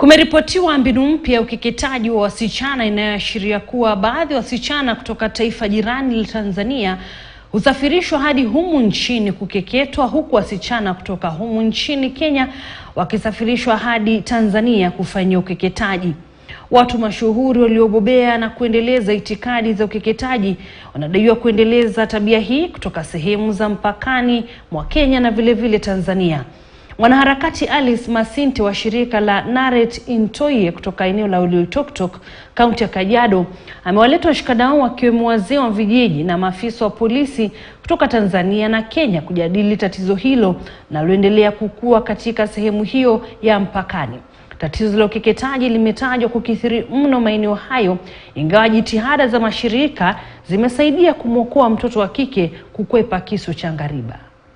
Kumeripotiwa mbinu mpya ya ukeketaji wa wasichana inayoashiria kuwa baadhi ya wasichana kutoka taifa jirani la Tanzania husafirishwa hadi humu nchini kukeketwa huku wasichana kutoka humu nchini Kenya wakisafirishwa hadi Tanzania kufanyia ukeketaji. Watu mashuhuri waliobobea na kuendeleza itikadi za ukeketaji wanadaiwa kuendeleza tabia hii kutoka sehemu za mpakani mwa Kenya na vile vile Tanzania. Mwanaharakati Alice Masinte wa shirika la Naret Intoye kutoka eneo la Oloitoktok, kaunti ya Kajiado, amewaleta washikadau wakiwemo wazee wa vijiji na maafisa wa polisi kutoka Tanzania na Kenya kujadili tatizo hilo linaloendelea kukua katika sehemu hiyo ya mpakani. Tatizo la ukeketaji limetajwa kukithiri mno maeneo hayo, ingawa jitihada za mashirika zimesaidia kumwokoa mtoto wa kike kukwepa kisu cha ngariba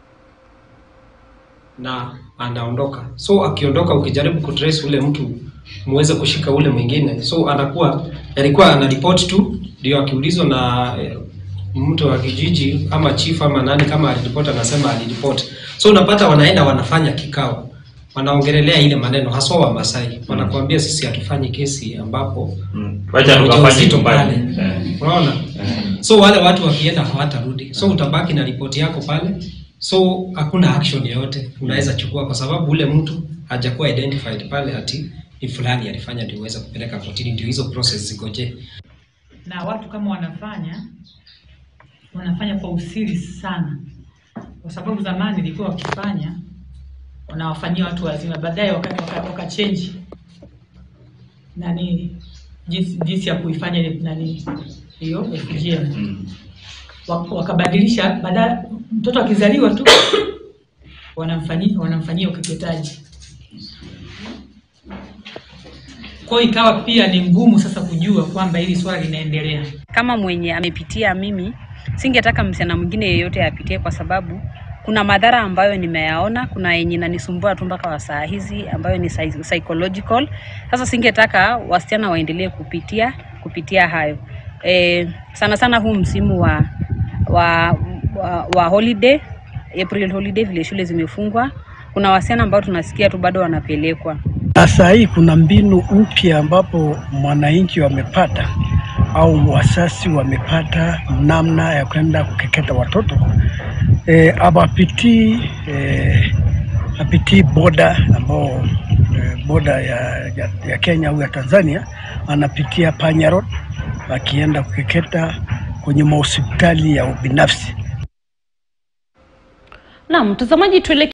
na anaondoka. So akiondoka, ukijaribu kutrace ule mtu muweze kushika ule mwingine, so anakuwa alikuwa anaripoti tu, ndio akiulizwa na eh, mtu wa kijiji ama chief ama nani, kama aliripoti anasema aliripoti. So unapata wanaenda wanafanya kikao, wanaongelelea ile maneno, haswa wa Masai wanakuambia sisi hatufanyi kesi ambapo Wacha tukafanye ujauzito nyumbani. pale. Eh. Unaona? So wale watu wakienda hawatarudi. So utabaki na ripoti yako pale. So hakuna action yoyote unaweza chukua kwa sababu ule mtu hajakuwa identified pale ati ni fulani alifanya ndio uweze kupeleka kotini ndio hizo process zikoje. na watu kama wanafanya wanafanya kwa usiri sana, kwa sababu zamani ilikuwa wakifanya wanawafanyia watu wazima, baadaye wakati waka, waka change nani jinsi, jinsi ya kuifanya ile nani hiyo FGM Mm. Wak- wakabadilisha, baada mtoto akizaliwa tu wanamfanyia wanamfanyia ukeketaji. Kwa hiyo ikawa pia ni ngumu sasa kujua kwamba hili swala linaendelea. kama mwenye amepitia mimi, singetaka msichana mwingine yeyote apitie, kwa sababu kuna madhara ambayo nimeyaona, kuna yenye inanisumbua tu mpaka wa saa hizi ambayo ni psy- psychological. Sasa singetaka wasichana waendelee kupitia kupitia hayo e, sana sana huu msimu wa wa, wa, wa holiday April holiday, vile shule zimefungwa, kuna wasichana ambao tunasikia tu bado wanapelekwa Na saa hii kuna mbinu mpya ambapo mwananchi wamepata au wasasi wamepata namna ya kwenda kukeketa watoto e, awapitii e, apitii boda ambao e, boda ya, ya, ya Kenya au ya Tanzania, anapitia Panya Road akienda kukeketa kwenye mahospitali ya ubinafsi. Naam, mtazamaji tuelekee